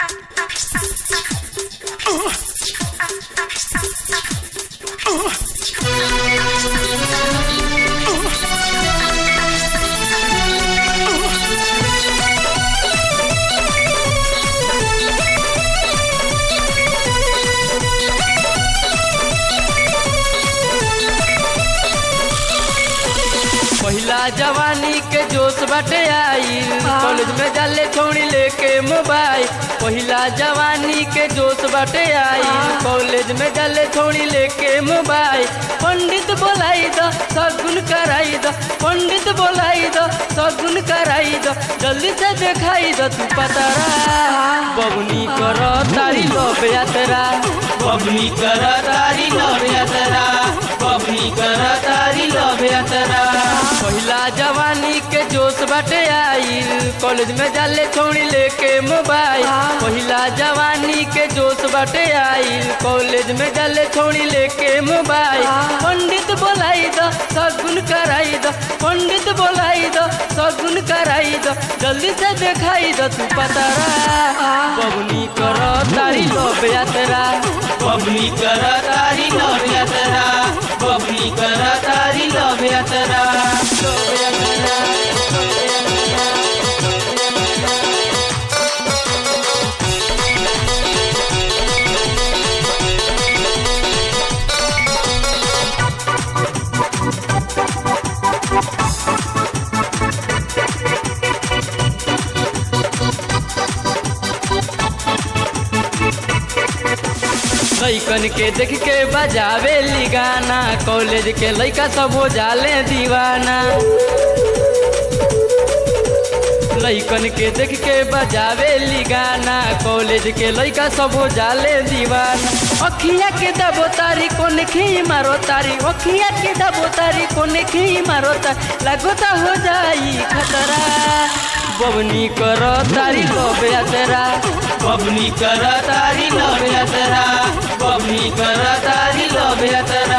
पहिला जवानी के जोश बाटे आइल कॉलेज में जाले छोड़ी लेके मोबाइल पहिला जवानी के जोश बाटे आइल कॉलेज में जाले छोड़ी लेके मोबाइल पंडित बोलाई दो सगुन कराई दो पंडित बोलाई दो सगुन कराई दो जल्दी से दिखाई दो तू पतरा बबनी करो तारी लोभ यात्रा बबनी कर तारी लव यात्रा बबनी कर तारी लव यात्रा पहिला जवानी के जोश बाटे आइल कॉलेज में जाले छोड़ी लेके मोबाइल पहिला जवानी के जोश बाटे आइल कॉलेज में जाले छोड़ी लेके मोबाइल पंडित बोलाई दो सगुन कराई दो पंडित बोलाई दो सगुन कराई दो जल्दी से दिखाई दो तू पतरा बबनी करो तारी लोभ यात्रा बबनी कर तारी लव यात्रा बबनी कर तारी लव यात्रा लैकन के देख के बजावे ली गाना कॉलेज के लैका सब हो जाले दीवाना लैकन के देख के बजावे ली गाना कॉलेज के लैका सब हो जाले दीवाना अखिया के दबो तारी कोन खी मारो तारी अखिया के दबो तारी कोन खी मारो तारी लगोता हो जाई खतरा बबनी करो तारी लोभ यात्रा बबनी कर तारी लव यात्रा बबनी कर तारी लव यात्रा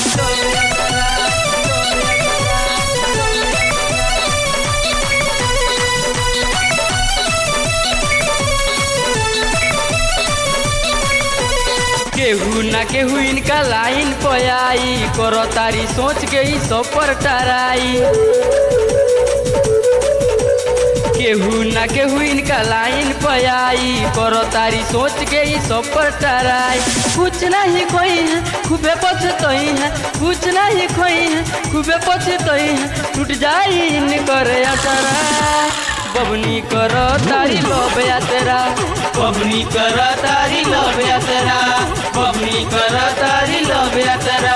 केहू ना केहू इनका लाइन पयाई करो तारी सोच के ही सब पर टराई केहू ना केहू इनका लाइन पयाई करो तारी सोच के ही सब पर टराई कुछ नहीं खोई है खूबे पछतई है कुछ नहीं खोई है खूबे पछतई है टूट जाई इन करे असरा बबनी करो तारी लोभ यात्रा बबनी कर तारी लव यात्रा बबनी कर तारी लव यात्रा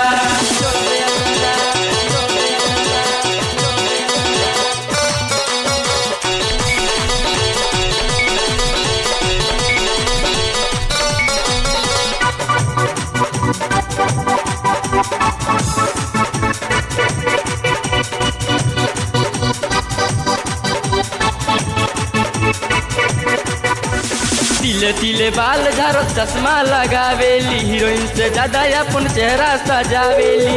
तिले तिले बाल झारो चश्मा लगावेली हीरोइन से ज्यादा अपन चेहरा सजावेली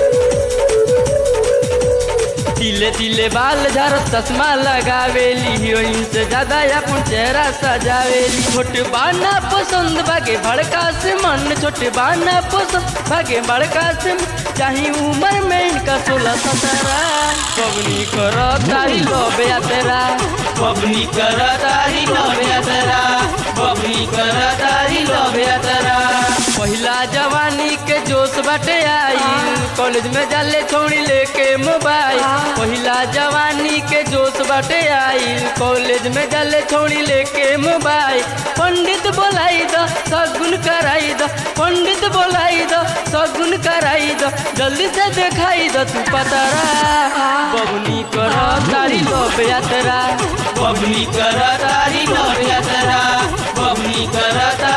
तिले तिले बाल झारो चश्मा लगावेली हीरोइन से ज्यादा अपन चेहरा सजावेली छोट बाना पसंद भागे भड़का से मन छोट बाना पसंद भागे भड़का से मन। चाही उम्र में इनका सोलह सत्रह पवनी करो तारी लोभ यात्रा बबनी कर तारी लव यात्रा बबनी कर तारी लव यात्रा पहिला जवानी के जोश बाटे आइल कॉलेज में जाले छोड़ी लेके मोबाइल पहिला जवानी के जोश बाटे आइल कॉलेज में जाले छोड़ी लेके मोबाइल पंडित बोलाई दो सगुन कराई दो पंडित बोलाई दो सगुन कराई दो जल्दी से दिखाई दो तू पतरा बबनी करो तारी लोभ यात्रा बबनी कर तारी लव यात्रा बबनी कर